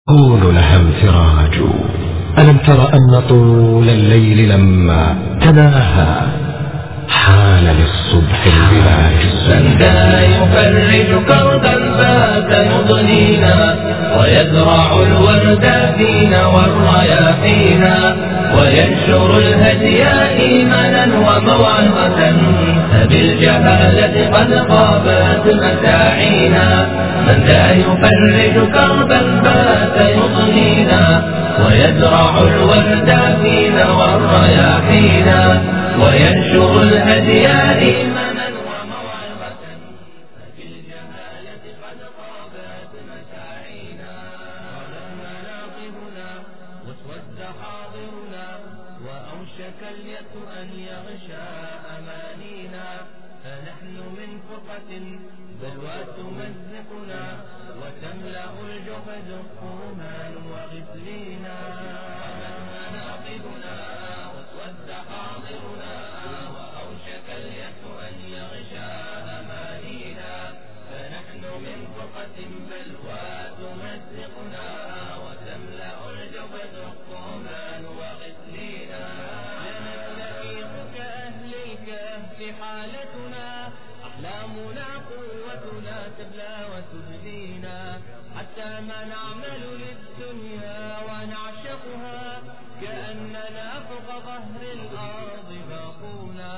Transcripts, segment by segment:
يكون لها انفراج ألم تر أن طول الليل لما تناهى حان للصبح البلاج من ذا يفرج كربا فات يضنينا ويزرع الورد فينا والرياحينا وينشر الهدي إيمانا وموعظة فبالجهالة قد غابت مساعينا من ذا يفرج كربا فات يضنينا ويزرع الورد فينا والرياحينا وينشر الهدي إيمانا وموعظة فبالجهالة قد غابت مساعينا ظلم مناقبنا واسود حاضرنا وأوشك اليأس أن يغشى أمانينا فنحن من فرقة بلوى تمزقنا وتملأ الجحد الطومان وغسلينا مناقبنا واسود حاضرنا وأوشك اليأس أن يغشى أمانينا فنحن من فرقة بلوى تمزقنا وتملأ الجحد الطومان وغسلينا نستفيق كأهل الكهف حالتنا أحلامنا قوتنا تبلى وتبدينا حتى ما نعمل للدنيا ونعشقها كأننا فوق ظهر الأرض باقونا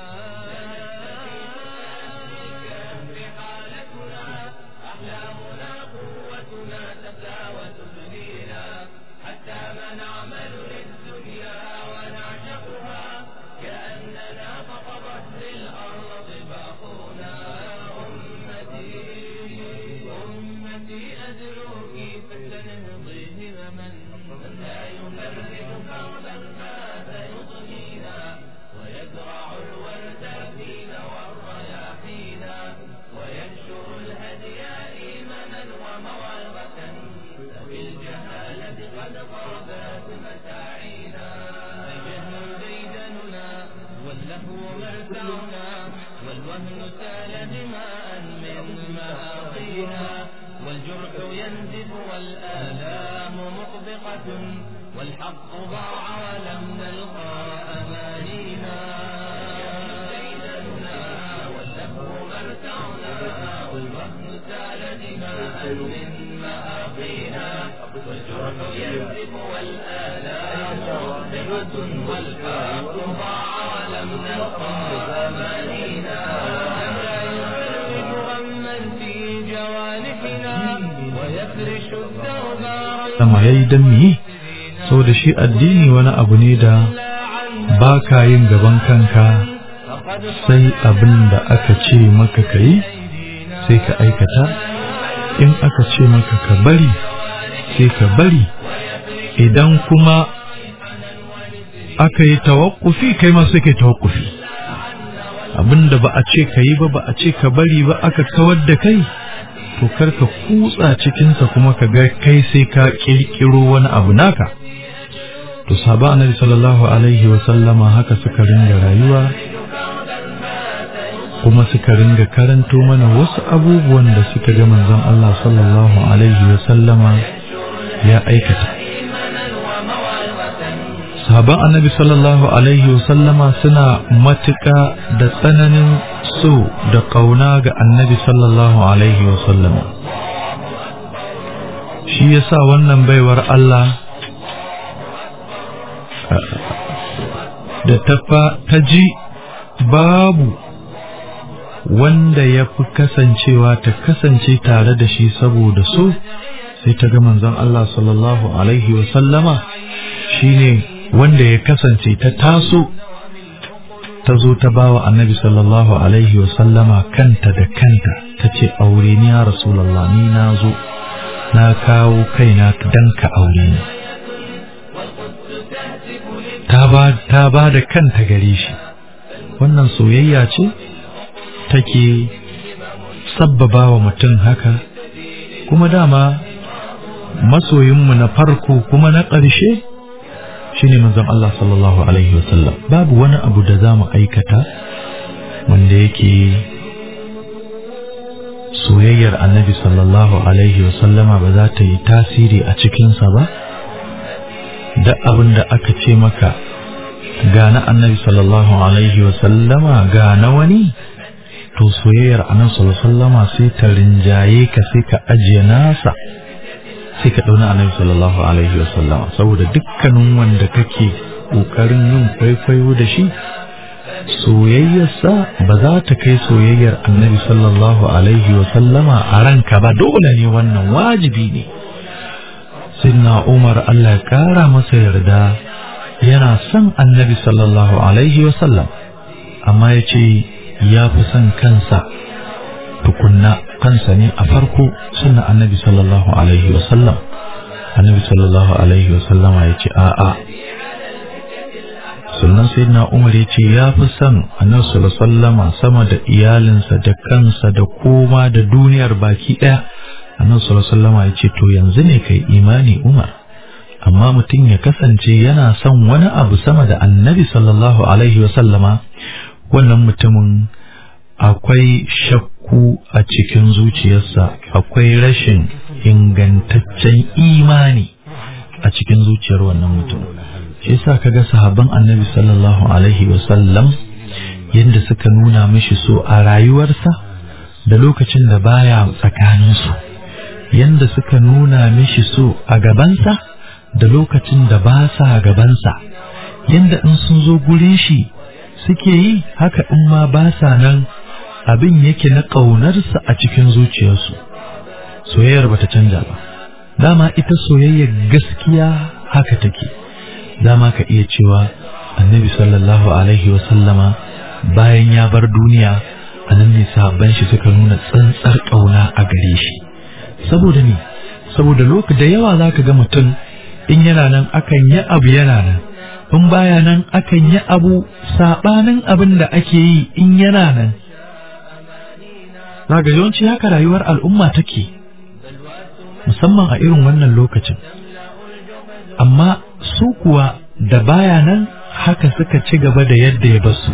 أحلامنا قوتنا تبلى وتبدينا حتى ما نعمل للدنيا ونعشقها كأننا فوق ظهر الأرض باقونا أمتي أمتي أدعوك فاستنهضي همما من لا يفرج كربا فات يضنينا ويزرع الورد فينا والرياحينا وينشر الهدي إيمانا وموعظة فبالجهالة قد غابت مساعينا الجهل ديدننا واللهو مرتعنا والوهن سال دماء من مآقينا والجرح ينزف والآلام مطبقة والحق ضاع ولم نلقى أمانينا ديدننا واللهو مرتعنا والوهن سال دماء من مآقينا والجرح ينزف والآلام مطبقة والحق ضاع ولم نلقى أمانينا لا يفرج غما في جوانحنا ويفرش الدرب sama ya yi don me so da shi addini wani abu ne da ba ka yin gaban kanka sai abin da aka ce maka ka yi sai ka aikata in aka ce maka ka bari sai ka bari idan kuma aka yi tawakkufi kai ma sai ka yi tawakkufi abin da ba a ce ka yi ba ba a ce ka bari ba aka kawar da kai to kar ka kutsa cikinsa kuma ka ga kai sai ka kirkiro wani abu naka to sahaba annabi sallallahu alaihi wa sallama haka suka ringa rayuwa kuma suka ringa karanto mana wasu abubuwan da suka ga manzon Allah sallallahu alaihi wa sallama ya aikata sahaban annabi sallallahu alaihi wa sallama suna matuƙa da tsananin so da ƙauna ga annabi sallallahu alaihi wa sallama shi yasa wannan baiwar Allah da ta ji babu wanda ya fi kasancewa ta kasance tare da shi saboda so sai ta ga manzon Allah sallallahu alaihi wa sallama shine wanda ya kasance ta taso ta zo ta ba wa annabi sallallahu alaihi wa sallama kanta da kanta ta ce aure ni ya rasulallah ni na zo na kawo kaina dan ka aure ni ta ba ta ba da kanta gare shi wannan soyayya ce take sabbaba wa mutum haka kuma dama masoyinmu na farko kuma na ƙarshe shine manzon Allah sallallahu alaihi wasallam babu wani abu da za mu aikata wanda yake soyayyar annabi sallallahu alaihi wasallama ba za ta yi tasiri a cikinsa ba da abin da aka ce maka ga na annabi sallallahu alaihi wasallama ga na wani to soyayyar annabi sallallahu alaihi wasallama sai ta rinjaye ka sai ka ajiye nasa sai ka ɗauna annabi sallallahu alaihi wasallama saboda dukkanin wanda kake ƙoƙarin yin kwaikwayo da shi soyayyarsa ba za ta kai soyayyar annabi sallallahu alaihi wasallama a ranka ba dole ne wannan wajibi ne sinna umar allah ya ƙara masa yarda yana son annabi sallallahu alaihi wasallam amma ya ce ya fi son kansa tukunna kansa ne a farko sunna annabi sallallahu alaihi wasallam annabi sallallahu alaihi wasallama ya ce a'a sannan sai na umar ya ce ya fi son annabi sallallahu sallama sama da iyalinsa da kansa da koma da duniyar baki ɗaya annabi sallallahu sallama ya ce to yanzu ne kai imani umar amma mutum ya kasance yana son wani abu sama da annabi sallallahu alaihi wasallama wannan mutumin akwai shakku a cikin zuciyarsa akwai rashin ingantaccen imani a cikin zuciyar wannan mutum shi yasa kaga sahabban annabi sallallahu alaihi wasallam yadda suka nuna mishi so a rayuwarsa da lokacin da baya tsakaninsu yadda suka nuna mishi so a gabansa da lokacin da ba sa gabansa yadda in sun zo gurin shi suke yi haka in ma ba sa nan abin yake na ƙaunarsa a cikin zuciyarsu soyayyar bata canja ba dama ita soyayyar gaskiya haka take dama ka iya cewa annabi sallallahu alaihi wasallama bayan ya bar duniya a nan ne sabon shi suka nuna tsantsar ƙauna a gare shi saboda ne saboda lokaci da yawa za ka ga mutum in yana nan akan yi abu yana nan in baya nan akan yi abu saɓanin abin da ake yi in yana nan za ga yawanci haka rayuwar al'umma take musamman a irin wannan lokacin amma su kuwa da baya nan haka suka ci gaba da yadda ya basu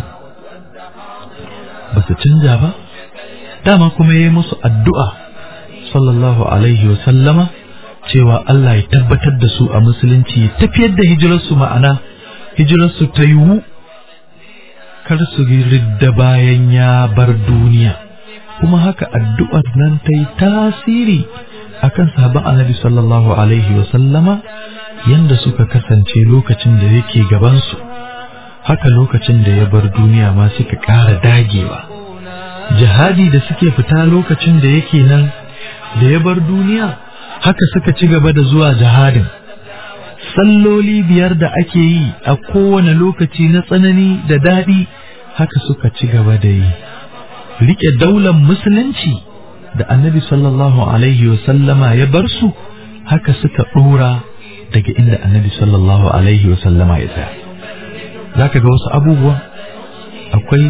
ba su canja ba dama kuma ya yi musu addu'a sallallahu alaihi wa sallama cewa Allah ya tabbatar da su a musulunci ya tafiyar da hijirarsu ma'ana hijirarsu ta yiwu kar su ridda bayan ya bar duniya kuma haka addu'ar nan ta yi tasiri akan sahabban annabi sallallahu alaihi wa sallama yanda suka kasance lokacin da yake gabansu haka lokacin da ya bar duniya ma suka ƙara dagewa jihadi da suke fita lokacin da yake nan da ya bar duniya haka suka ci gaba da zuwa jihadin salloli biyar da ake yi a kowane lokaci na tsanani da daɗi haka suka ci gaba da yi riƙe daular musulunci da annabi sallallahu alaihi wasallama ya bar su haka suka ɗora daga inda annabi sallallahu alaihi wasallama ya tsaya za ka ga wasu abubuwan akwai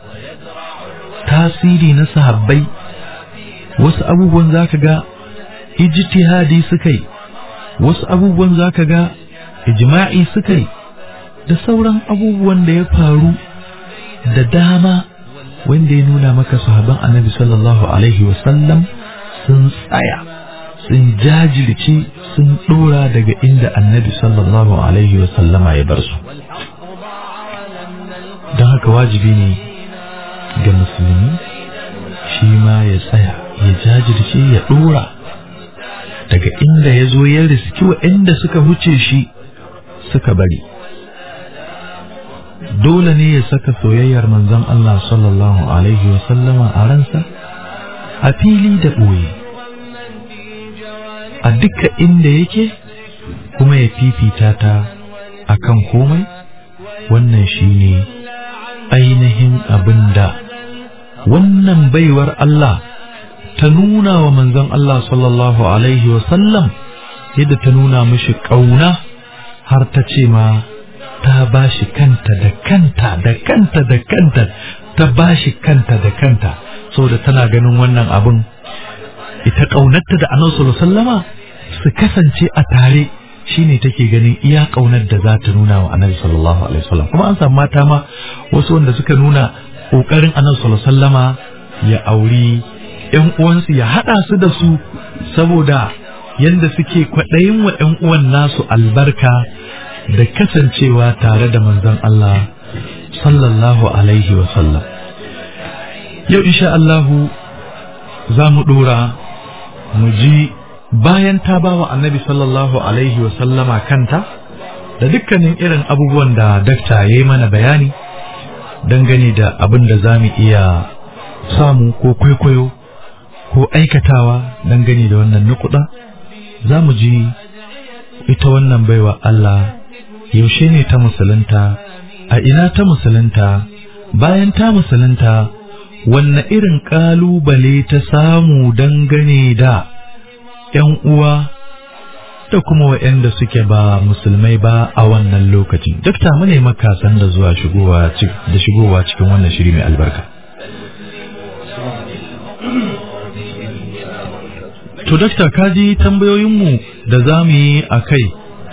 tasiri na sahabbai wasu abubuwan za ka ga ijtihadi suka yi wasu abubuwan za ka ga ijma'i suka yi da sauran abubuwan da ya faru da dama wanda ya nuna maka sahaban annabi sallallahu alaihi wasallam sun tsaya sun jajirce sun dora daga inda annabi sallallahu alaihi wasallama ya bar su don haka wajibi ne ga musulmi shi ma ya tsaya ya jajirce ya dora daga inda ya zo ya riski inda suka huce shi suka bari dole ne ya saka soyayyar manzon Allah sallallahu alaihi wasallama a ransa a fili da ɓoye a duka inda yake kuma ya fifita ta a kan komai wannan shi ne ainihin abin da wannan baiwar Allah ta nuna wa manzon Allah sallallahu alaihi wasallam yadda ta nuna mishi ƙauna har ta ce ma ta ba shi kanta da kanta da kanta da kanta ta ba shi kanta da kanta saboda tana ganin wannan abin ita ƙaunarta da annabi sallama su kasance a tare shine take ganin iya ƙaunar da za ta nuna wa annabi sallallahu alaihi wasallam kuma an samu mata ma wasu wanda suka nuna ƙoƙarin annabi sallama ya auri ‘yan uwansu ya haɗa su da su saboda yadda suke kwaɗayin wa ‘yan uwan nasu albarka da kasancewa tare da manzon Allah sallallahu alaihi wasallam yau insha Allahu za mu ɗora mu ji bayan ta ba wa annabi sallallahu alaihi wasallama kanta da dukkanin irin abubuwan da dakta ya yi mana bayani dangane da abin da za mu iya samu ko kwaikwayo ko aikatawa dangane da wannan nukuda za mu ji ita wannan baiwa Allah yaushe ne ta musulunta a ina ta musulunta bayan ta musulunta wanne irin ƙalubale ta samu dangane da ‘yan uwa da kuma waɗanda suke ba musulmai ba a wannan lokacin. Dakta mu ne makasan da zuwa shigowa da shigowa cikin wannan shiri mai albarka. To, dakta kaji tambayoyinmu da za mu yi a kai,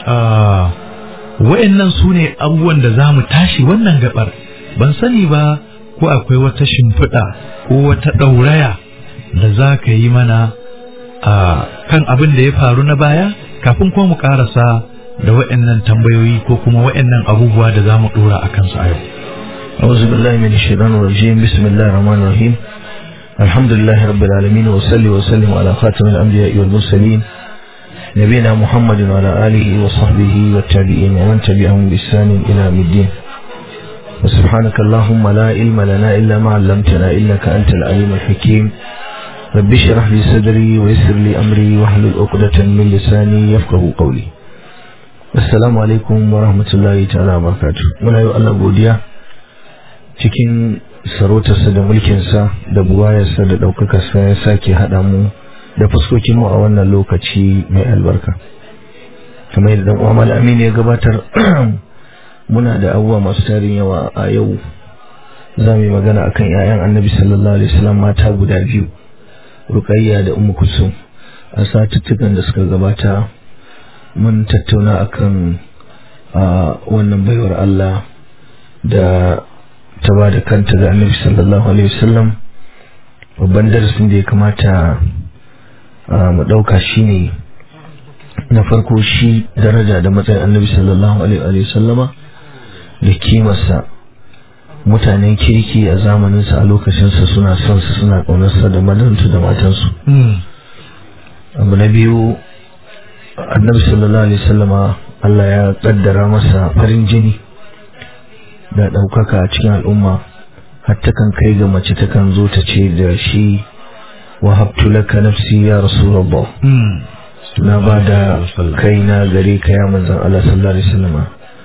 wa'yannan su ne abubuwan da za mu tashi wannan gabar. Ban sani ba ko akwai wata shimfiɗa ko wata ɗauraya da za ka yi mana a kan abin da ya faru na baya kafin kuma mu karasa da wa'annan tambayoyi ko kuma wa'annan abubuwa da za mu ɗora a kansu a yau. أعوذ بالله من الشيطان الرجيم بسم الله الرحمن الرحيم الحمد لله رب العالمين وصلي وسلم على خاتم الأنبياء والمرسلين نبينا محمد وعلى آله وصحبه والتابعين ومن تبعهم بإحسان إلى يوم الدين وسبحانك اللهم لا علم لنا إلا ما علمتنا إنك أنت العليم الحكيم رب اشرح لي صدري ويسر لي أمري واحلل عقدة من لساني يفقه قولي السلام عليكم ورحمة الله تعالى وبركاته muna yi Allah godiya cikin sarautarsa da mulkinsa da buwayarsa da ɗaukakarsa ya sake haɗa mu da fuskokinmu a wannan lokaci mai albarka kamar yadda ɗan uwa Aminu ya gabatar muna da abubuwa masu tarin yawa a yau za mu yi magana akan 'ya'yan annabi sallallahu alaihi wasallam mata guda biyu rukayya da ummu kulsum a satuttukan da suka gabata mun tattauna akan wannan baiwar Allah da ta ba da kanta ga annabi sallallahu alaihi wasallam babban darasin da ya kamata mu ɗauka shine na farko shi daraja da matsayin annabi sallallahu alaihi wasallama da kimarsa mutanen kirki a zamaninsa a lokacinsa suna son su suna ƙaunarsa da madantu da matansu abu na biyu annabi sallallahu alaihi wasallama Allah ya kaddara masa farin jini da ɗaukaka a cikin al'umma har takan kai ga mace takan zo ta ce da shi wahabtu laka nafsi ya rasulullah na ba da kaina gare ka ya manzan Allah sallallahu alaihi wasallama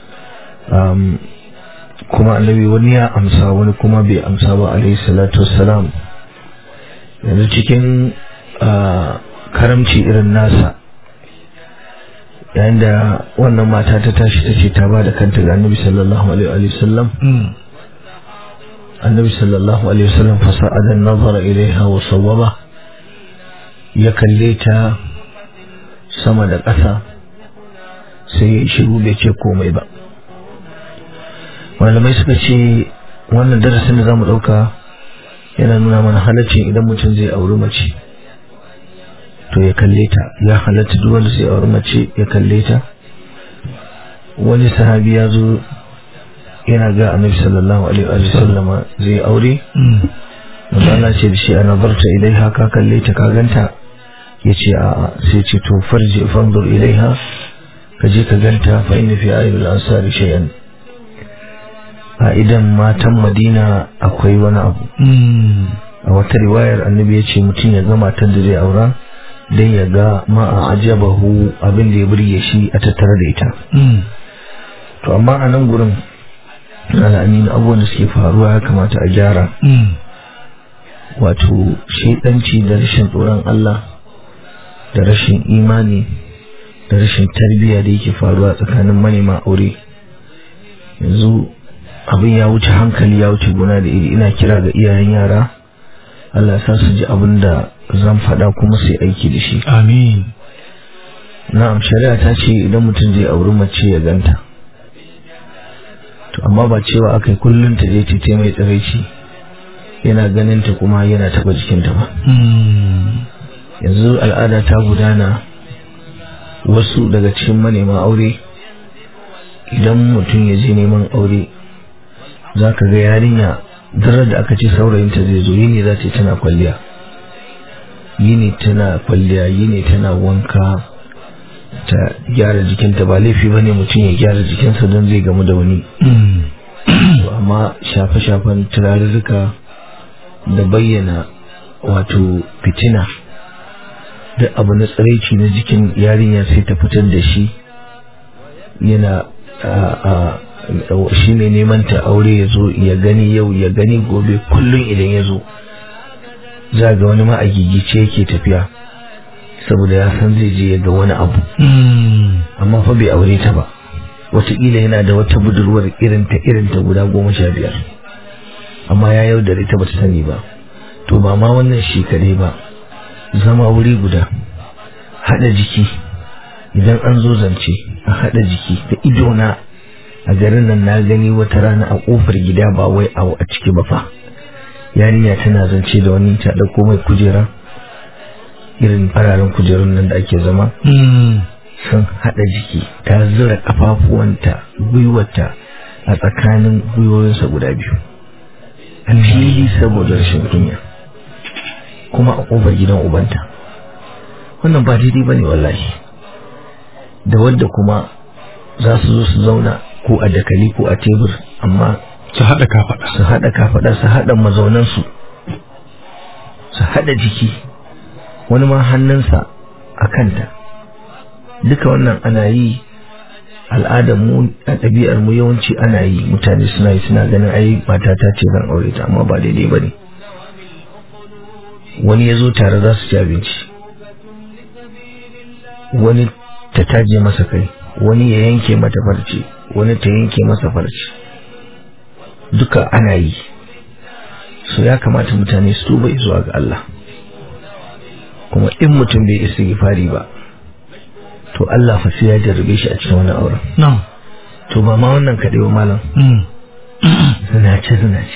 kuma annabi wani ya amsa wani kuma bai amsa ba alaihi salatu wassalam yanzu cikin karamci irin nasa yayin da wannan mata ta tashi ta ce ta ba da kanta ga annabi sallallahu alaihi wasallam annabi sallallahu alaihi wasallam fasa'adan nazara ilaiha wa sawwaba ya kalle ta sama da ƙasa sai ya shiru bai ce komai ba malamai suka ce wannan darasin da za mu ɗauka yana nuna mana halaccin idan mutum zai auri mace to ya kalle ta ya halatta duk wanda zai auri mace ya kalle ta wani sahabi ya zo yana ga annabi sallallahu alaihi wa sallama zai aure Allah ce da shi ana barta ilaiha ka kalle ta ka ganta ya ce a sai ce to farji fanzur ilaiha ka je ka ganta fa inna fi ayyul ansari shay'an a idan matan madina akwai wani abu a wata riwayar annabi ya ce mutum ya ga matan da zai aura dan ya ga ma a ajabahu abin da ya burge shi a tattare da ita to amma a nan gurin al'amin abubuwan da suke faruwa ya kamata a gyara wato shaidanci da rashin tsoron Allah da rashin imani da rashin tarbiyya da yake faruwa tsakanin manema aure yanzu abin ya wuce hankali ya wuce gona da iri ina kira ga iyayen yara Allah sa su ji abin da zan faɗa kuma sai aiki da shi amin na'am shari'a ta ce idan mutum zai auri mace ya ganta to amma ba cewa akai kullum ta je ta mai tsiraici yana ganin ta kuma yana taba jikinta ba yanzu al'ada ta gudana wasu daga cikin manema aure idan mutum ya je neman aure za ka ga yarinya darar da aka ce saurayinta zai zo yini za ta yi tana kwalliya yini tana kwalliya yini tana wanka ta gyara jikinta ba laifi ba ne mutum ya gyara jikinsa don zai gamu da wani amma shafe-shafen turarurruka da bayyana wato fitina da abu na tsiraici na jikin yarinya sai ta fitar da shi yana shi ne neman ta aure ya zo ya gani yau ya gani gobe kullum idan ya zo za ga wani ma a gigice yake tafiya saboda ya san zai je ya ga wani abu amma fa bai aure ta ba wataƙila yana da wata budurwar irinta irinta guda goma sha biyar amma ya yaudare ta bata sani ba to ba ma wannan shekare ba zama wuri guda haɗa jiki idan an zo zance a haɗa jiki da idona a garin nan na gani wata rana a ƙofar gida ba wai a ciki ba fa yarinya tana zance da wani ta ɗauko mai kujera irin fararen kujerun nan da ake zama sun haɗa jiki ta zura ƙafafuwanta gwiwata a tsakanin gwiwoyinsa guda biyu a fili saboda rashin kunya kuma a ƙofar gidan ubanta wannan ba daidai ba ne wallahi da wadda kuma za su zo su zauna ko a dakali ko a tebur amma su haɗa kafaɗa su haɗa kafaɗa su haɗa mazaunansu su haɗa jiki wani ma hannunsa a kanta duka wannan ana yi al'adar mu a ɗabi'ar mu yawanci ana yi mutane suna yi suna ganin ai matata ce zan aure ta amma ba daidai ba ne wani ya zo tare za su ci abinci wani ta taje masa kai wani ya yanke mata farce wani ta yanke masa farce duka ana yi so ya kamata mutane su tuba zuwa ga Allah kuma in mutum bai istighfari ba to Allah fa sai ya jarrabe shi a cikin wannan auren na'am to ba ma wannan kaɗai ba malam zinace zinace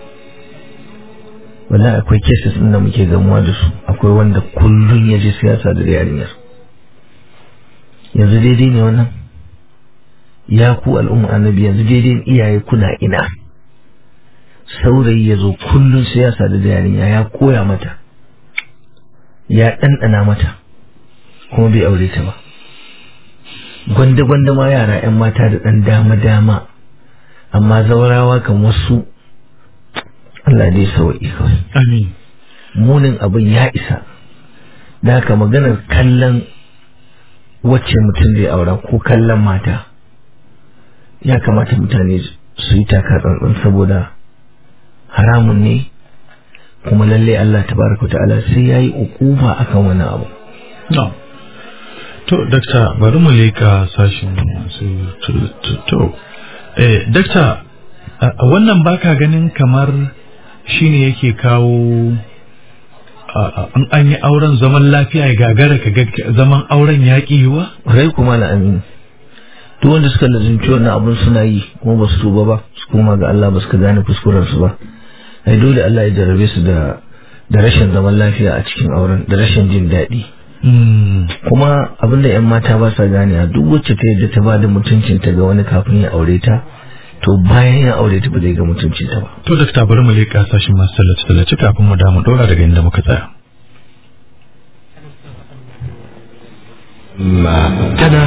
wallahi akwai cases ɗin da muke gamuwa da su akwai wanda kullun ya je siyasa da yarinyar yanzu daidai ne wannan ya ku al'umma annabi yanzu daidai iyaye kuna ina saurayi ya zo kullun siyasa da yarinya ya koya mata ya ɗanɗana mata kuma bai aure ta ba gwanda-gwanda ma yara 'yan mata da ɗan dama-dama amma zaurawa kan wasu Allah dai sawa'i kawai amin munin abin ya isa da haka maganar kallon wacce mutum zai aura ko kallon mata ya kamata mutane su yi taka tsantsan saboda haramun ne kuma lalle Allah tabaraka ta'ala sai yayi ukuba akan wani abu no to dakta bari mu leka sashin masu to eh dakta wannan baka ganin kamar shine yake kawo an an yi auren zaman lafiya ya gagara ka ga zaman auren yaƙi yiwa rai kuma na amin duk wanda suka lazimci wannan abun suna yi kuma ba su tuba ba su koma ga Allah ba su gane kuskuren su ba ai dole Allah ya jarrabe su da da rashin zaman lafiya a cikin auren da rashin jin daɗi kuma abinda yan mata ba sa gane a duk wacce ta yadda ta ba da mutuncinta ga wani kafin ya aure ta to bayan ya aure ta ba zai ga mutuncinta ba to dakta bari mu leƙa sashin masu tallace tallace kafin mu damu ɗora daga inda muka tsaya ما تنا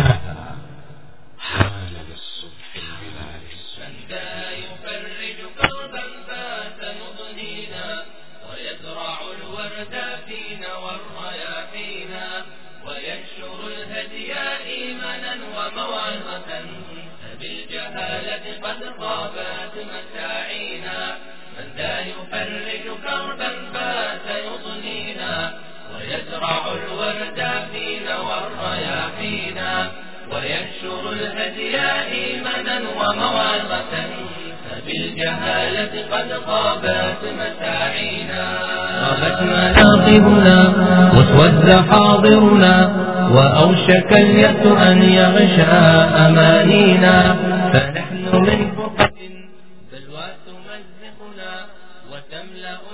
يفرج كربا فات يضنينا ويزرع الورد فينا والرياحينا وينشر الهدي إيمانا وموعظة فبالجهالة قد خابت مساعينا من ذا يفرج كربا فات يضنينا ويزرع الورد فينا والرياحينا وينشر الهدي إيمانا وموعظة فبالجهالة قد خابت مساعينا غابت مناقبنا واسود حاضرنا وأوشك اليأس أن يغشى أمانينا فنحن من فرقة بلوى تمزقنا وتملأ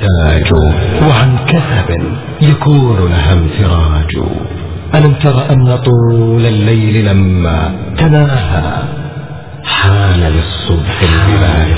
تحتاج وعن كثب يكون لها انفراج ألم تر أن طول الليل لما تناهى حان للصبح البلاج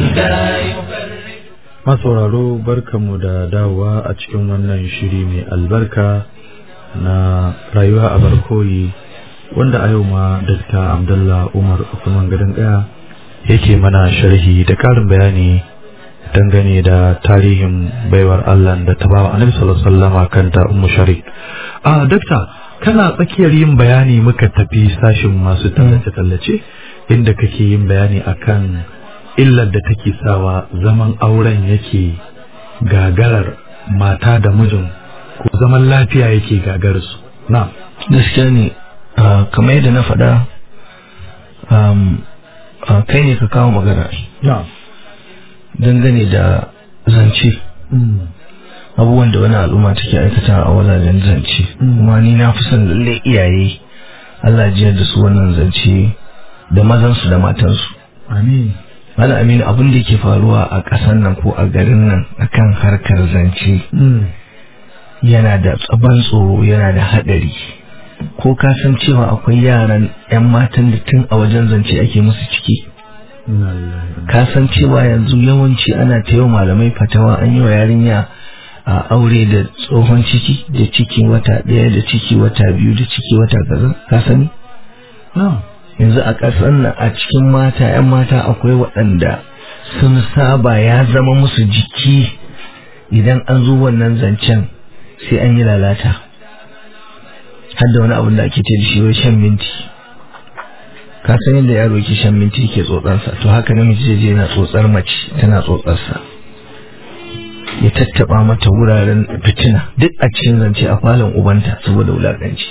masauraro barkanmu da dawowa a cikin wannan shiri mai albarka na rayuwa a barkoyi wanda a yau ma Dr. Abdullah Umar Usman Gadon Daya yake mana sharhi da karin bayani dangane da tarihin baiwar Allah da ta bawa Annabi sallallahu alaihi wasallam kanta Ummu Sharik. A Dr. kana tsakiyar yin bayani muka tafi sashin masu tallace-tallace inda kake yin bayani akan illar da take sawa zaman auren yake gagarar mata da mijin ko zaman lafiya yake gagarar su. Na. gaskiya ne ah, kamar yadda na faɗa um, ah, kai ne ka kawo magana Na. dangane da zance abubuwan da wani al'umma take aikata a wajajen zance Mm. kuma ni na fi son lalle iyaye Allah jiyar da su wannan zance da mazansu da matansu Amin. Malam Aminu abin da yake faruwa a ƙasar nan ko a garin nan akan harkar zance yana da tsaban tsoro yana da haɗari ko ka san cewa akwai yaran 'yan matan da tun a wajen zance ake musu ciki ka san cewa yanzu yawanci ana ta yau malamai fatawa an yi wa yarinya a aure da tsohon ciki da ciki wata ɗaya da ciki wata biyu da ciki wata kaza ka sani Na. yanzu a ƙasar nan a cikin mata 'yan mata akwai waɗanda sun saba ya zama musu jiki idan an zo wannan zancen sai an yi lalata har da wani abin da ake ce da shi wai shan minti ka san yadda yaro ke shan minti ke tsotsarsa to haka namiji zai je yana tsotsar mace tana tsotsarsa ya tattaba mata wuraren fitina duk a cikin zance a falon ubanta saboda wulaƙanci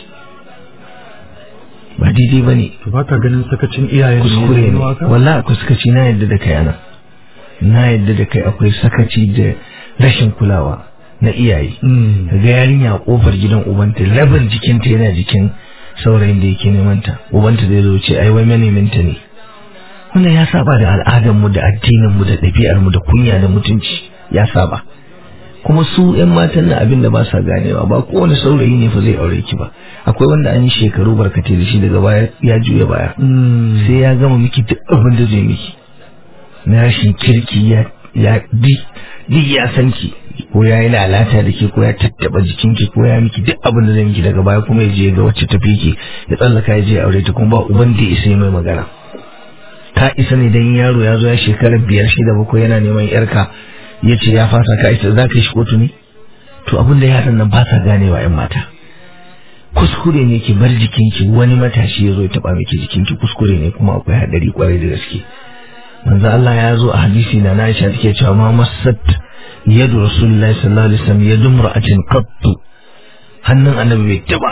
ba daidai ba ne To ba ka ganin sakacin iyayen kuskure ne wallahi akwai sakaci na yadda da kai ana na yadda da kai akwai sakaci da rashin kulawa na iyaye ga yarinya a kofar gidan ubanta rabin jikinta yana jikin saurayin da yake neman ta ubanta zai zo ce ai wai maneminta ne wannan ya saba da al'adar mu da addinin mu da ɗabi'ar mu da kunya da mutunci ya saba kuma su yan matan na abin da ba sa ganewa ba kowane saurayi ne fa zai aure ki ba akwai wanda an yi shekaru barkatai da shi daga baya ya juya baya sai ya gama miki duk abin da zai miki na rashin kirki ya ya di di ya san ki ko ya yi lalata da ke ko ya tattaba jikinki ko ya miki duk abin da zai miki daga baya kuma ya je ga wacce tafi ki ya tsallaka ya je aure ta kuma ba uban da ya isa ya mai magana ka isa ne dan yaro ya zo ya shekara biyar shida bakwai yana neman yarka ya ce ya fasa ka isa za ka yi shi kotu ne to abin da yaran nan ba sa ganewa yan mata kuskure ne ki bar jikinki wani matashi ya zo ya taba miki jikinki kuskure ne kuma akwai hadari kwarai da gaske manzo Allah ya zo a hadisi na Aisha take cewa ma masat yadu rasulullahi sallallahu alaihi wasallam yadu mar'atin qattu hannun annabi bai taba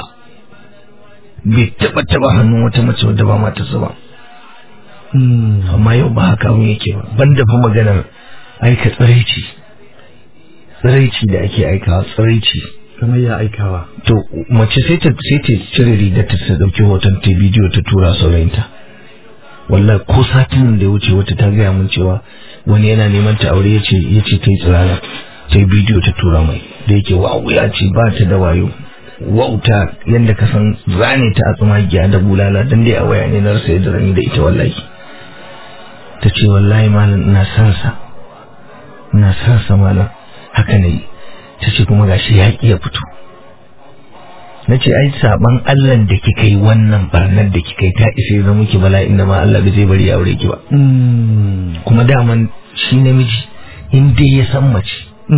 bai taba taba hannun wata mace wadda ba matarsa ba amma yau ba haka abin yake ba banda fa maganar aika tsiraici tsiraici da ake aikawa tsiraici kamar ya aikawa to mace sai ta sai ta cire rigar ta ta dauki hoton ta bidiyo ta tura saurayinta wallahi ko satin da ya wuce wata ta gaya mun cewa wani yana neman ta aure yace yace ta yi tsirara ta yi bidiyo ta tura mai da yake wawu ya ce ba ta da wayo wauta yadda ka san zane ta a tsumagiya da bulala dan dai a waya ne na rasa yadda zan yi da ita wallahi ta ce wallahi malam ina san sa ina san sa malam haka ne ta ce kuma gashi ya ya fito na ce ai saban Allah da kika yi wannan barnar da kika yi ta isa ya zama ki bala'in da ma Allah bai zai bari ya aure ki ba kuma daman shi namiji in dai ya san mace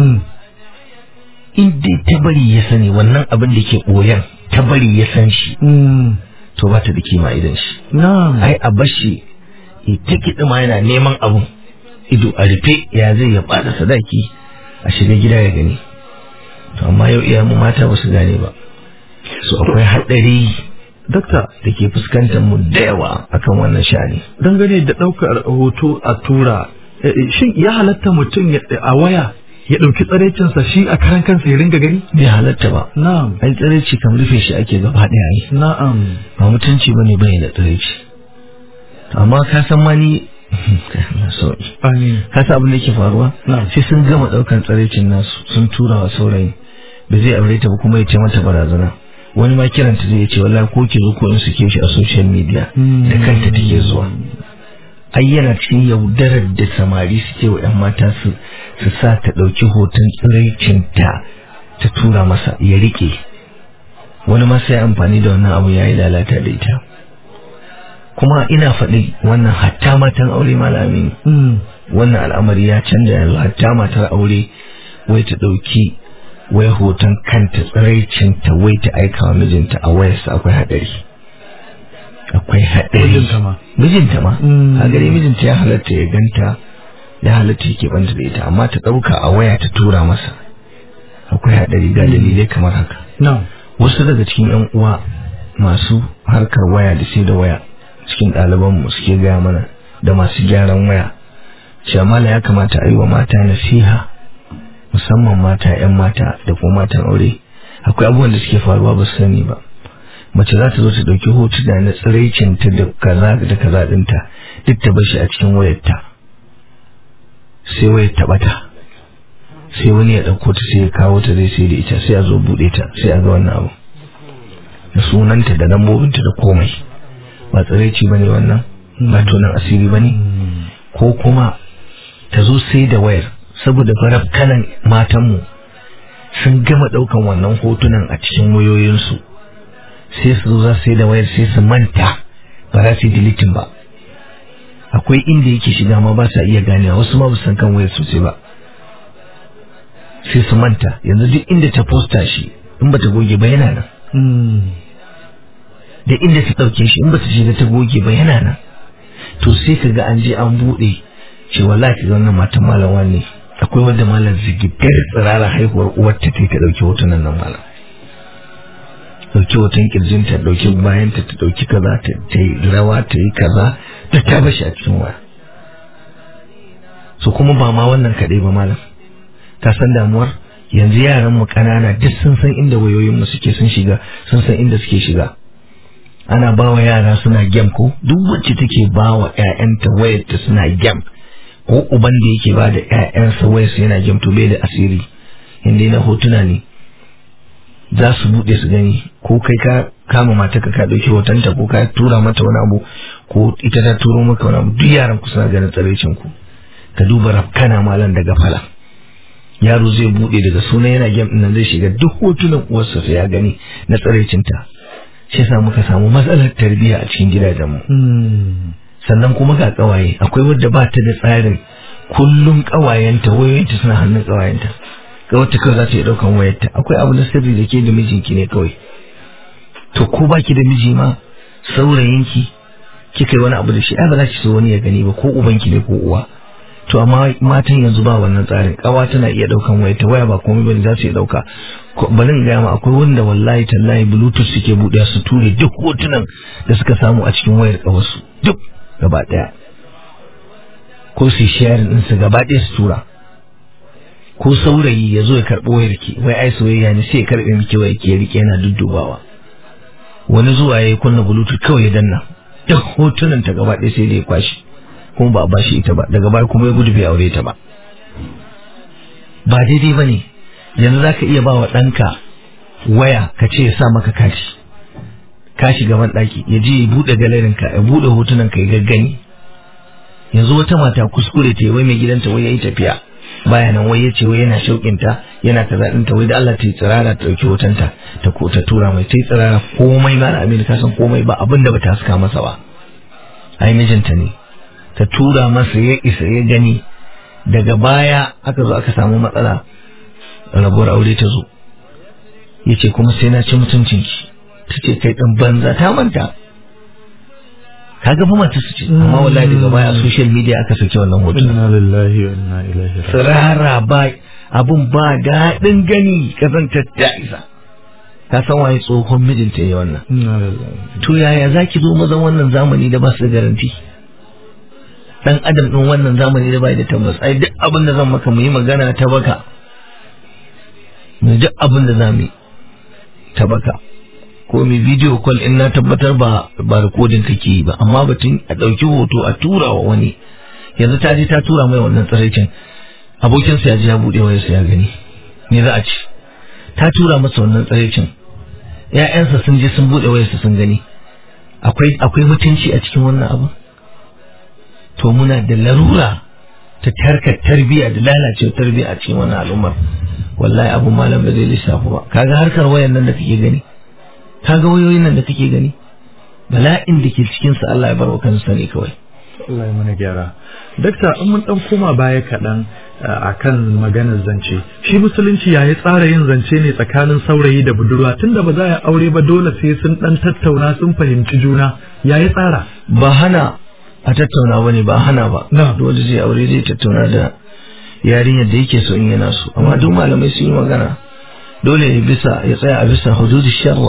in dai ta bari ya sani wannan abin da ke ɓoyan ta bari ya san shi to ba ta da kima idan shi na'am ai a bashi ta kiɗi ma yana neman abun ido a rufe ya zai ya bada sadaki a shiga gida ya gani to amma yau iya mu mata ba su gane ba su akwai haɗari dakta da ke fuskantar mu da yawa akan wannan shani dangane da ɗaukar hoto a tura eh, eh, shin ya halatta mutum ya- a waya ya ɗauki tsaraicinsa shi a karan kansa ya ringa gani bai halatta ba na'am ai tsiraici kam rufe shi ake gaba ɗaya yi na'am ba mutunci ba ne bai da tsiraici amma ka san ma ni amin kasa abin da yake faruwa Na'am. sai sun gama daukan tsaraicin nasu sun tura wa saurayi ba zai aure ta ba kuma ya ce mata barazana wani ma kiranta zai ce wallahi ko ki zo ko in suke shi a social media Hmm. da kanta take zuwa ai yana cikin yaudarar da samari suke wa yan mata su su sa ta dauki hoton tsiraicinta ta tura masa ya rike wani ma sai amfani da wannan abu yayi lalata da ita kuma ina faɗi wannan hatta matan aure malami Mm. wannan al'amari ya canja yanzu hatta matar aure wai ta ɗauki wai hoton kanta tsiraicinta wai ta aika wa mijinta a wayarsa akwai haɗari akwai haɗari Mijinta ma. mijinta ma Mm. a gare mijinta ya halatta ya ganta ya halatta yake banta da ita amma ta ɗauka a waya ta tura masa akwai haɗari ga dalilai kamar haka na'am wasu daga cikin yan uwa masu harkar waya da sai da waya cikin ɗalibanmu suke gaya mana da masu gyaran waya shamala ya kamata a yi wa mata nasiha musamman mata 'yan mata da kuma matan aure akwai abubuwan da suke faruwa ba su sani ba mace za ta zo ta ɗauki hotuna na tsiraicinta da kaza da kaza ɗinta duk ta bashi a cikin wayarta sai wayar ta ɓata sai wani ya ɗauko ta sai ya kawo ta zai sai da ita sai a zo buɗe ta sai a ga wannan abu da sunanta da lambobinta da komai ba tsiraici bane wannan ba tonan asiri bane ko kuma ta zo sai da wayar saboda faraf kanan matanmu sun gama ɗaukan wannan hotunan a cikin wayoyinsu sai su zo za su sai da wayar sai su manta ba za su yi dilitin ba akwai inda yake shiga ma ba sa iya ganewa wasu ma ba su san kan wayar sosai ba sai su manta yanzu duk inda ta posta shi in ba ta goge ba yana nan Mm. da inda ta ɗauke shi in ba ta shiga ta goge ba yana nan to sai ka ga an je an buɗe ce wallahi ka ga wannan matan malam ne akwai wanda malam zigidar tsirara haihuwar uwarta ta ta ɗauki hotunan nan malam ɗauki hoton kirjinta ɗauki bayanta ta ɗauki kaza ta ta yi rawa ta yi kaza ta ta bashi a cikin waya so kuma ba ma wannan kaɗai ba malam ka san damuwar yanzu yaran mu ƙanana duk sun san inda wayoyin mu suke sun shiga sun san inda suke shiga ana ba wa yara suna gem ko duk wacce take ba wa ƴaƴanta wayarta suna gem ko uban da yake ba da ƴaƴansa wayarsa yana gem to bai da asiri inda na hotuna ne za su buɗe su gani ko kai ka kama mata ka ka ɗauki hotonta ko ka tura mata wani abu ko ita ta turo maka wani abu duk yaran ku suna ganin tsaraicin ku ka duba rafkana malam daga fala yaro zai buɗe daga sunan yana gem ɗin nan zai shiga duk hotunan uwarsa sai ya gani na tsaraicinta shi yasa muka samu matsalar tarbiyya a cikin gidajenmu Mm. sannan kuma ga kawaye akwai wadda ba ta da tsarin kullum kawayenta wayoyinta suna hannun kawayenta ga wata kawai za ta yi daukan wayarta akwai abu na sirri da ke da mijinki ne kawai to ko baki da miji ma saurayinki kika yi wani abu da shi ai ba za ki so wani ya gani ba ko ubanki ne ko uwa to amma matan yanzu ba wannan tsarin kawa tana iya daukan wayarta waya ba komai bane za su iya dauka Ko- bari in gaya ma akwai wanda wallahi tallahi bluetooth suke buɗe su ture duk hotunan da suka samu a cikin wayar kawarsu duk gaba daya ko su sharing din su gaba daya su tura ko saurayi ya zo ya karɓo wayar ki wai ai soyayya ne sai ya karɓe miki wayar ki ya rike yana duddubawa wani zuwa ya kunna bluetooth kawai ya danna duk hotunan ta gaba daya sai da ya kwashi kuma ba a bashi ita ba daga baya kuma ya gudu bai aure ta ba ba daidai ba ne yanzu za ka iya ba wa ɗanka waya ka ce ya sa maka kashi ka shiga ban ɗaki ya je ya buɗe galerinka ya buɗe hotunanka ya gaggani yanzu wata mata kuskure ta yi wai mai gidanta wai ya yi tafiya baya nan wai ya ce wai yana shauƙinta yana kaza ɗinta wai da Allah ta yi tsirara ta ɗauki hotonta ta ko ta tura mai ta yi tsirara komai ma na amini ka san komai ba abin da ba ta haska masa ba ai mijinta ne ta tura masa ya isa ya gani daga baya aka zo aka samu matsala rabuwar aure ta zo ya ce kuma sai na ci mutuncinki ta ce kai ɗan banza ta manta ka ga fa mata su ce amma wallahi daga baya a social media aka saki wannan hoton inna lillahi wa inna ilaihi raji'un tsirara ba abun ba daɗin gani kazantar ta isa ka san waye tsohon mijinta ya wannan inna lillahi to yaya zaki zo mazan wannan zamani da ba su da garanti dan adam din wannan zamani da bai da tabbas ai duk abin da zan maka mu yi magana ta baka mu duk abin da zamu yi ta baka ko mi video call in na tabbatar ba ba recording kake yi ba amma batun a dauki hoto a tura wa wani yanzu ta je ta tura mai wannan tsiraicin abokinsa ya je ya buɗe wayarsa ya gani me za a ci ta tura masa wannan tsiraicin ‘ya'yansa sun je sun buɗe wayarsa sun gani akwai akwai mutunci a cikin wannan abu to muna da larura ta tarkar tarbiyya da lalacewa tarbiyya a cikin wannan al'ummar wallahi abu malam ba zai lissafu ba kaga harkar wayan nan da kake gani kaga wayoyin nan da kake gani bala'in da ke cikin sa Allah ya bar wa kansa ne kawai Allah ya mana gyara dakta in mun dan koma baya kaɗan akan maganar zance shi musulunci ya yi tsara yin zance ne tsakanin saurayi da budurwa tunda ba za a aure ba dole sai sun dan tattauna sun fahimci juna ya yi tsara ba hana a tattauna bane ba hana ba Na. dole zai aure zai tattauna da yarinyar da yake so in yana so amma duk malamai sun yi magana dole ya bisa ya tsaya a bisa hududu sharwa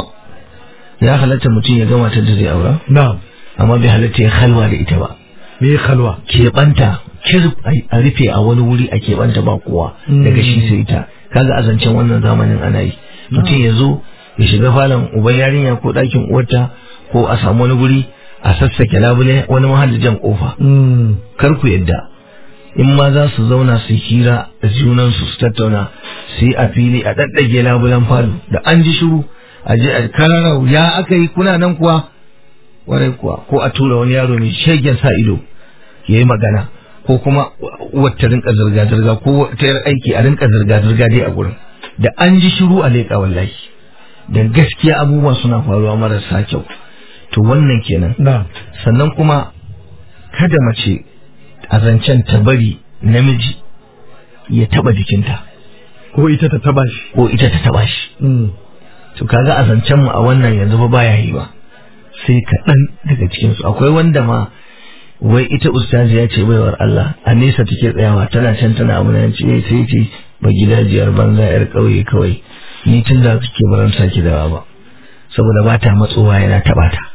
ya halatta mutum ya gama ta da zai aura na'am amma bai halatta ya halwa da ita ba me ya khalwa keɓanta kirf a rufe a wani wuri a keɓanta ba kowa daga shi sai ita kaga a zancen wannan zamanin ana yi mutum ya zo ya shiga falon uban yarinya ko ɗakin uwarta ko a samu wani guri a sassake labule wani mahallin kofa Mm. kar ku yadda in ma za su zauna su hira da junansu su tattauna su yi a fili a ɗaɗɗage labulen falo da an ji shiru a je a kararau ya aka yi kuna nan kuwa warai kuwa ko a tura wani yaro mai shegen sa ido ya yi magana ko kuma wata rinka zirga-zirga ko wata yar aiki a rinka zirga-zirga dai a gurin da an ji shiru a leƙa wallahi da gaskiya abubuwa suna faruwa marasa kyau to wannan kenan na'am sannan kuma kada mace a zancen ta bari namiji ya taba jikinta ko ita ta taba shi ko ita ta taba shi Mm. to kaga a zancen mu a wannan yanzu ba baya yi ba sai kaɗan daga cikin su akwai wanda ma wai ita ustazi ya ce baiwar Allah a nesa take tsayawa tana can tana abu nan ce sai ce ba gidajiyar banza yar ƙauye kawai ni tun da kike baran saki dawa ba saboda ba ta matsowa yana taɓa ta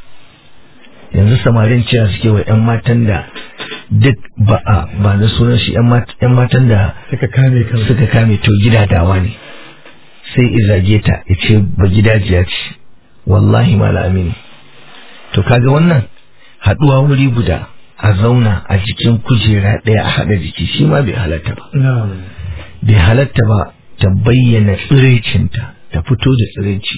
yanzu samarin cewa suke wa 'yan matan da duk ba a ba na sunan shi 'yan matan da suka kame kansu suka kame to gidadawa ne sai izage ta ya ce ba gidajiya ce wallahi mala amini to kaga wannan haɗuwa wuri guda a zauna a jikin kujera ɗaya a haɗa jiki shi ma bai halatta ba na'am bai halatta ba ta bayyana tsirecinta ta fito da tsireci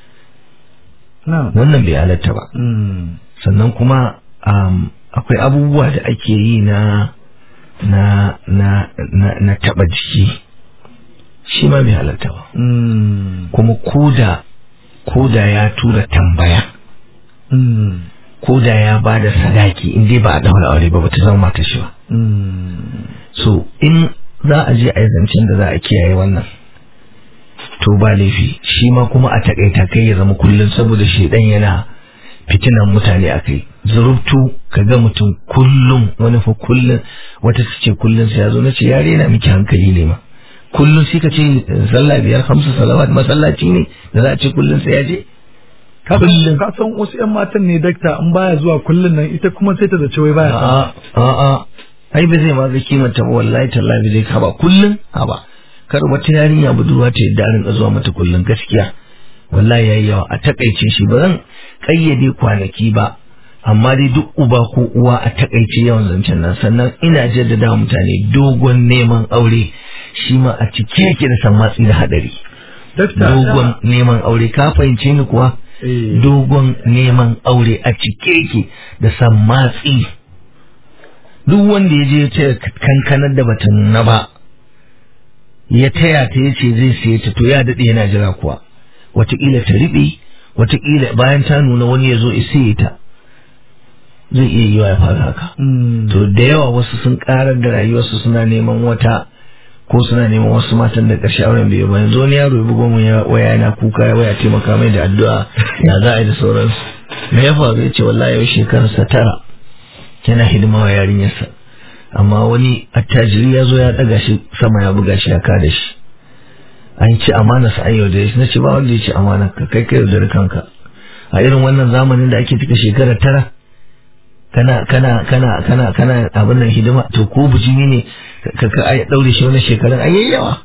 na'am wannan bai halatta ba Mm. sannan kuma um, akwai abubuwa da ake yi na na na na, na taɓa jiki shi ma bai halatta ba Mm. kuma koda koda ya tura tambaya Mm. koda ya ba da sadaki in dai ba a daura aure ba bata zama mata shi ba Mm. so in za a je a yi zancen da za a kiyaye wannan to ba laifi shi ma kuma a takaita kai ya zama kullum saboda shedan yana fitinan mutane a kai zurubtu ka ga mutum kullum wani fa kullum wata ta ce kullum sai ya zo na ce yare yana miki hankali ne ma kullum sai ka ce sallah biyar hamsu salawat masallaci ne da za a ce kullum sai ya je ka Kullum. ka san wasu yan matan ne dakta in baya zuwa kullun nan ita kuma sai ta zace wai baya son a'a a'a ai ba zai ma ga kimanta ba wallahi tallahi ba zai kaba kullun haba kar wata yarinya budurwa ta yadda a rinka zuwa mata kullun gaskiya wallahi yayi yawa a takaice shi ba zan kayyade kwanaki ba amma dai duk uba ko uwa a takaice yawan zancen nan sannan ina jaddada wa mutane dogon neman aure shi ma a cike yake da sammatsi da hadari dakta dogon neman aure ka fahimce ni kuwa eh dogon neman aure a cike yake da sammatsi duk wanda ya je ya ce kankanar da bata nuna ba ya taya ta ya ce zai siye ta to ya daɗe yana jira kuwa wataƙila ta riɓe wataƙila bayan ta nuna wani ya zo ya siye ta zai iya yiwa ya faru haka Mm. to da yawa wasu sun karar da rayuwarsu suna neman wata ko suna neman wasu matan da ƙarshe auren bai yi ba yanzu wani yaro ya bugo mun ya- waya yana kuka ya waya taimaka mai da addu'a ya za a yi da sauransu me ya faru ya ce wallahi yau shekararsa tara yana hidima wa yarinyarsa amma wani attajiri ya zo ya ɗaga shi sama ya buga shi ya kada shi an ci amana sa an yaudare shi na ce ba wanda ya ci amana ka kai kai yaudare kanka a irin wannan zamanin da ake cika shekara tara kana kana kana kana kana abin nan hidima to ko bijimi ne ka ka ai daure shi wannan shekarun ai yayi yawa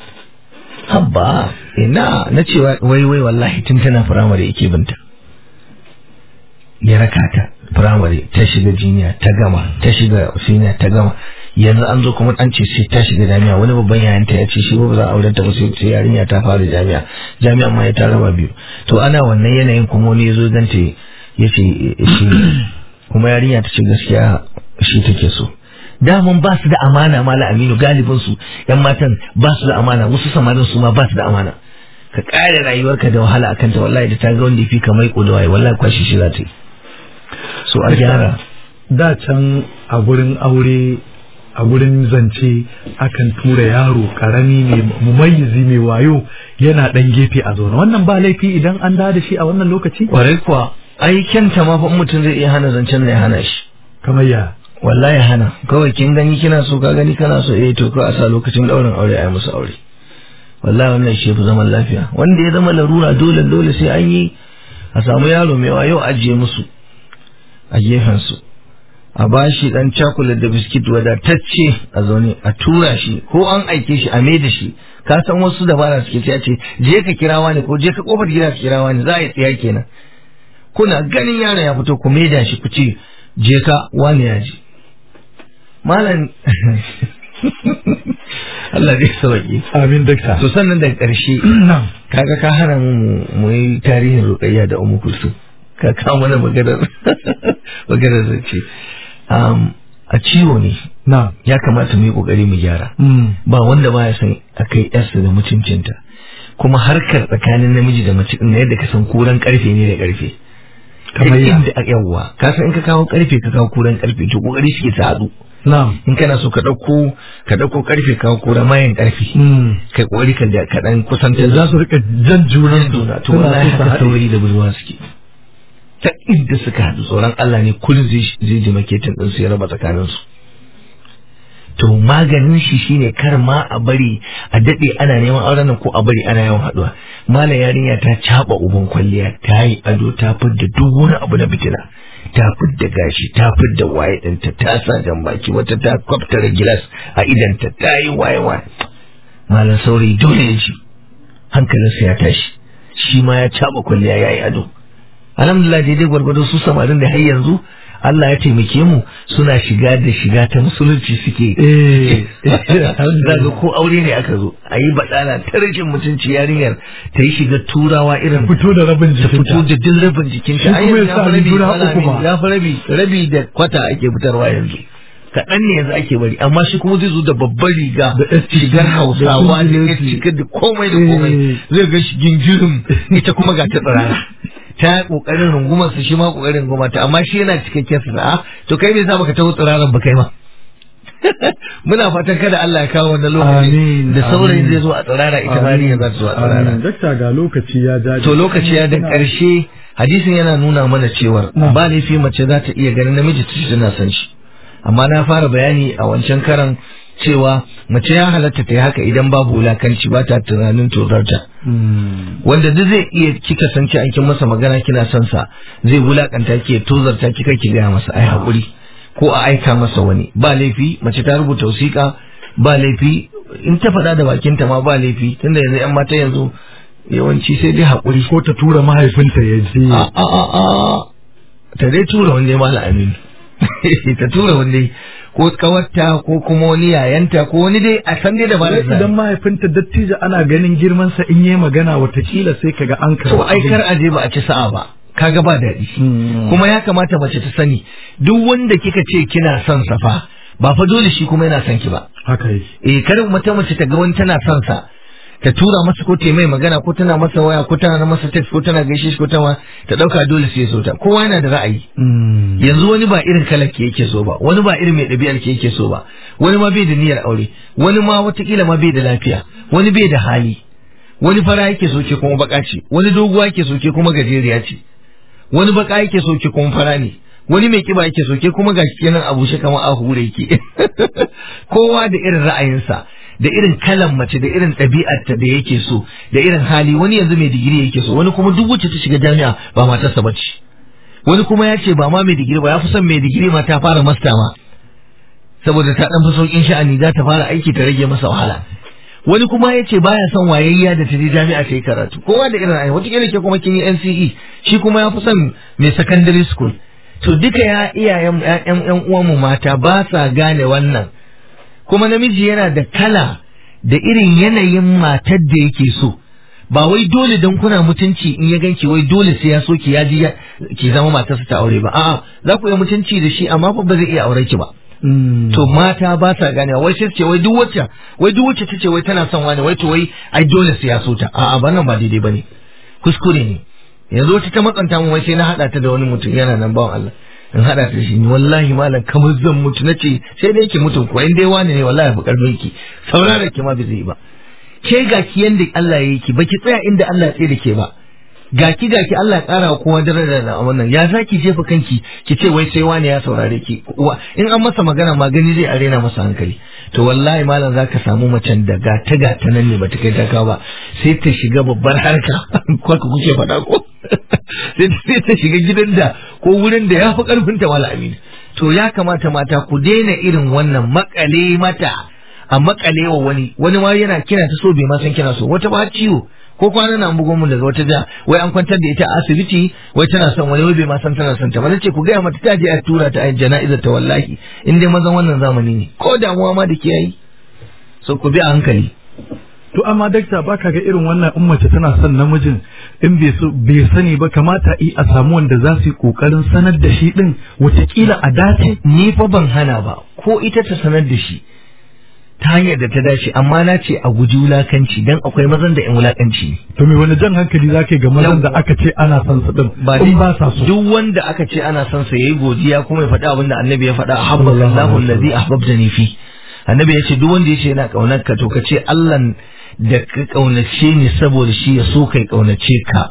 habba ina na cewa wai wai wallahi tun tana firamare yake binta ya raka ta firamare ta shiga jiniya ta gama ta shiga siniya ta gama yanzu an zo kuma an ce sai ta shiga jami'a wani babban yayanta ya ce shi ba za a auren ta ba sai sai yarinya ta fara jami'a jami'a ma ya ta raba biyu to ana wannan yanayin kuma wani ya zo ganta ya ce shi kuma yarinya ta ce gaskiya shi take so daman ba su da amana mala aminu galibin su yan matan ba su da amana wasu samarin su ma ba su da amana ka kare rayuwarka da wahala akan ta wallahi da ta ga wanda yafi ka mai da waye wallahi kwashi shi za ta yi so a gyara da can a gurin aure a gurin zance akan tura yaro karami mai mumayyizi mai wayo yana dan gefe a zaune wannan ba laifi idan an da da shi a wannan lokaci kwarai kuwa ai kyanta ma fa mutum zai iya hana zancen da ya hana shi kamar ya wallahi hana kawai kin gani kina so ka gani kana so eh to ko a sa lokacin daurin aure a yi musu aure wallahi wannan shi fi zaman lafiya wanda ya zama larura dole dole sai an yi a samu yaro mai wayo ajiye musu a gefen su a bashi dan cakulat da biskit wadatacce a zaune a tura shi ko an aike shi a da shi ka san wasu dabara suke ta ce je ka kira wani ko je ka kofar gida ka kira wani za a yi tsiya kenan kuna ganin yaron ya fito ku maida shi ku ce je ka wani ya ji malam Allah zai sauki amin dakta to sannan daga ƙarshe kaga ka hana mu mu yi tarihin ruqayya da ummu kulsum ka kawo mana maganar maganar zance um, a ciwo ne na ya kamata mu yi kokari mu gyara ba wanda ba ya san akai yarsa da mutuncinta kuma harkar tsakanin namiji da mace din yadda ka san kuran karfe ne da karfe Kamar ya? inda yawwa ka san in ka kawo karfe ka kawo kuran karfe to kokari suke su haɗu na in kana so ka ɗauko ka ɗauko karfe ka kawo kuran mayan karfe kai kokari ka da ka dan kusanta za su rika jan junan juna to suna wallahi so su haka haɗe. saurayi da budurwa suke ta inda suka haɗu tsoron Allah ne kullum zai zai ji maketin din su ya raba tsakanin su to maganin shi shine kar ma a bari a dade ana neman auren nan ko a bari ana yawan haɗuwa malam yarinya ta caba uban kwalliya ta yi ado ta fidda duk wani abu na fitina ta fidda gashi ta fidda waye ɗinta ta sa jan baki wata ta kwaftara gilas a idanta ta yi waye waye malam saurayi dole ya ji hankalinsa ya tashi shi ma ya caba kwalliya ya yi ado alhamdulillah daidai gwargwado su samarin da har yanzu Allah ya taimake mu suna shiga da shiga ta musulunci suke eh zaga ko aure ne aka zo a yi baɗala ta rashin mutunci yarinyar ta yi shiga turawa irin fito da rabin ta fito jikinta da duk rabin jikinta Shi Ai, kuma ya yanzu sa fi rabi, riguna malam uku ma. Aminu, ya fi rabi rabi da kwata ake fitarwa yanzu kaɗan ne yanzu ake bari amma shi kuma zai zo da babbar riga Da STC, shigar da hausawa da ya STC. shigar da komai da komai Eh. zai ga shi gingirin ita kuma ga ta tsirara ta kokarin rungumar su shi ma kokarin runguma ta amma shi yana cikakken sana'a to kai me yasa baka taho tsiraran ba kai ma muna fatan kada Allah ya kawo wannan lokaci Amin, da saurayin amin. zai zo a tsirara ita ma ya za ta zo a tsirara Amin. dakta ga lokaci ya jaje to lokaci ya da ƙarshe hadisin yana nuna mana cewar Na. ba laifi mace za ta iya ganin namiji ta ce tana son shi amma na fara bayani a wancan karan cewa mace ya halatta ta yi haka idan babu wulakanci ba ta tunanin tozarta Hmm. wanda duk zai iya kika san ci an kin masa magana kina son sa zai wulakanta ki ya tozarta ki kai ki gaya masa ai hakuri ko a aika masa wani ba laifi mace ta rubuta wasiƙa ba laifi in ta faɗa da bakinta ma ba laifi tunda yanzu yan mata yanzu yawanci sai dai hakuri ko ta tura mahaifinta ya je a a a a ta dai tura wanda ya mala aminu ta tura wanda ko kawarta ko kuma wani yayanta ko wani dai a san dai da ba da idan mahaifinta dattijo ana ganin girmansa in yi magana watakila sai kaga an to karɓa ai kar aje ba a ci sa'a ba kaga ba daɗi Hmm. kuma ya kamata mace ta sani duk wanda kika ce kina son sa fa ba fa dole shi kuma yana son ki ba haka yake eh kar mata mace ta ga wani tana son sa ta tura masa ko ta mai magana ko tana masa waya ko tana masa text ko tana gaishe shi ko tana ta dauka dole sai ya so ta kowa yana da ra'ayi Hmm. yanzu wani ba irin kalar ke yake so ba wani ba irin mai ɗabi'ar ke yake so ba wani ma bai da niyyar aure wani ma watakila ma bai da lafiya wani bai da hali wani fara yake so ke kuma baka ce wani doguwa yake so ke kuma gajeriya ce wani baka yake so ke kuma fara ne wani mai kiba yake so ke kuma gashi kenan a bushe kamar a hure yake kowa da irin ra'ayinsa da irin kalan mace da irin ɗabi'arta da yake so da irin hali wani yanzu mai digiri yake so wani kuma duk wacce ta shiga jami'a ba matarsa bace wani kuma ya ce ba ma mai digiri ba ya fi son mai digiri ma ta fara masta ma saboda ta dan fi saukin sha'ani za ta fara aiki ta rage masa wahala wani kuma ya ce baya son wayayya da ta je jami'a ta yi karatu kowa da irin ayi wata ke kuma kin yi NCE shi kuma ya fi son mai secondary school to duka ya iyayen ƴan ƴan uwanmu mata ba sa gane wannan kuma namiji yana da kala da irin yanayin matar da yake so ba wai dole don kuna mutunci in ya ganki wai dole sai ya so ki ya ji ki zama matarsa ta aure ba a'a za ku yi mutunci da shi amma fa ba zai iya aure ki ba to mata ba sa gane wai sai ce wai duk wacce wai duk wacce tace wai tana son wani wai to wai ai dole sai ya so ta a'a ba nan ba daidai bane kuskure ne yanzu wata ta matsanta mu wai sai na hada ta da wani mutum yana nan bawan Allah in hada ta shi wallahi malam kamar zan mutu nace sai dai ki mutum ko in dai wani ne wallahi bu karfin ki saurara ki ma bai zai ba ke ga ki yanda Allah ya yi ki baki tsaya inda Allah ya tsaye da ke ba ga ki ga ki Allah ya ƙara kowa daraja da wannan ya za ki jefa kanki ki ce wai sai wani ya saurare ki in an masa magana ma gani zai arena masa hankali to wallahi malam zaka samu macen da ga ta ga ta nan ne bata kai ta ba sai ta shiga babbar harka ko ka kuke faɗa ko sai ta shiga gidan da ko wurin da ya fi karfin ta wala amin to ya kamata mata ku daina irin wannan makale mata a makale wa wani wani ma yana kina ta so bai ma san kina so wata ba ciwo ko kwana na bugo mun daga wata ja wai an kwantar da ita a asibiti wai tana son wani wai bai ma san tana son ta ba nace ku gaya mata ta je a tura ta a jana'izar ta wallahi in dai mazan wannan zamani ne ko damuwa ma da ke yi so ku bi a hankali to amma dakta baka ga irin wannan in mace tana son namijin in bai so bai sani ba kamata yi a samu wanda za su yi kokarin sanar da shi din watakila a dace ni fa ban hana ba ko ita ta sanar da shi ta hanyar da ta dace amma na ce a guji wulakanci dan akwai mazan da in wulakanci ne to me wani jan hankali zake ga mazan da aka ce ana son su din in ba sa so duk wanda aka ce ana son sa yayi godiya kuma ya faɗi abin da annabi ya faɗa ahabballahu allazi ahbabtani fi annabi ya ce duk wanda ya ce yana kaunar ka to ka ce Allah da ka kaunace ni saboda shi ya so kai kaunace ka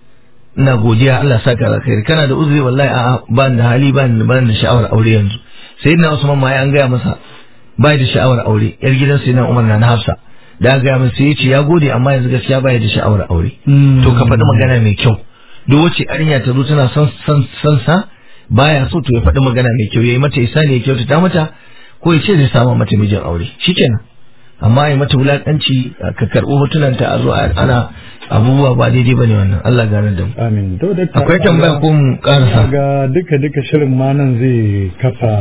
ina godiya Allah saka alkhairi kana da uzuri wallahi a'a ba da hali ba da sha'awar aure yanzu sayyidina Usman ma ya an gaya masa bai da sha'awar aure yar gidan sai na Umar na Hafsa da ga mun sai yace ya gode amma yanzu gaskiya bai da sha'awar aure to ka faɗi magana mai kyau duk wacce arinya ta zo tana son son son sa baya so to ya faɗi magana mai kyau yayi mata isani ya kyautata mata ko ya ce zai samu mata mijin aure shikenan amma ya mata wulakanci ka karɓi hotunan ta a zo ana abubuwa ba daidai bane wannan Allah gane da mu amin to da akwai tambaya ko mu karasa ga duka duka shirin ma nan zai kafa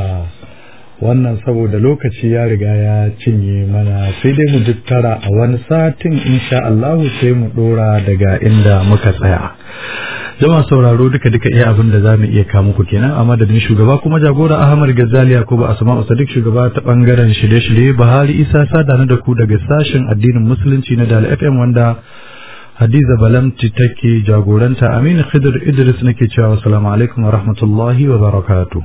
wannan saboda lokaci ya riga ya cinye mana sai dai mu tara a wani satin insha Allahu sai mu dora daga inda muka tsaya jama'a sauraro duka duka iya abin da zamu iya kawo muku kenan a madadin shugaba kuma jagora Ahmad Ghazali Yakubu Asma'u Sadiq shugaba ta bangaren shirye-shirye Bahari Isa Sadana da ku daga sashen addinin musulunci na Dal FM wanda Hadiza Balamti take jagoranta Aminu Khidir Idris nake cewa assalamu alaikum wa rahmatullahi wa barakatuh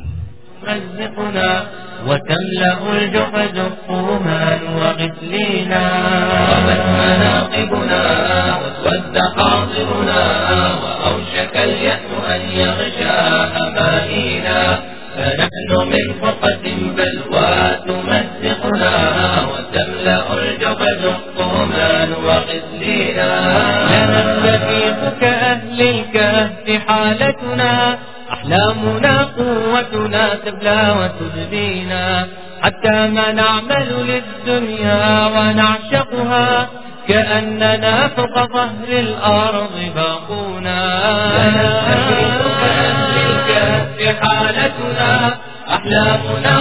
وتملأ الجحد الطومان وغسلينا غابت مناقبنا واسود حاضرنا وأوشك اليأس أن يغشى أمانينا فنحن من فرقة بلوى تمزقنا وتملأ الجحد الطومان وغسلينا لنستفيق كأهل الكهف حالتنا أحلامنا قوتنا تبلى وتبدينا حتى ما نعمل للدنيا ونعشقها كأننا فوق ظهر الأرض باقونا لنستفيق كأهل الكهف حالتنا أحلامنا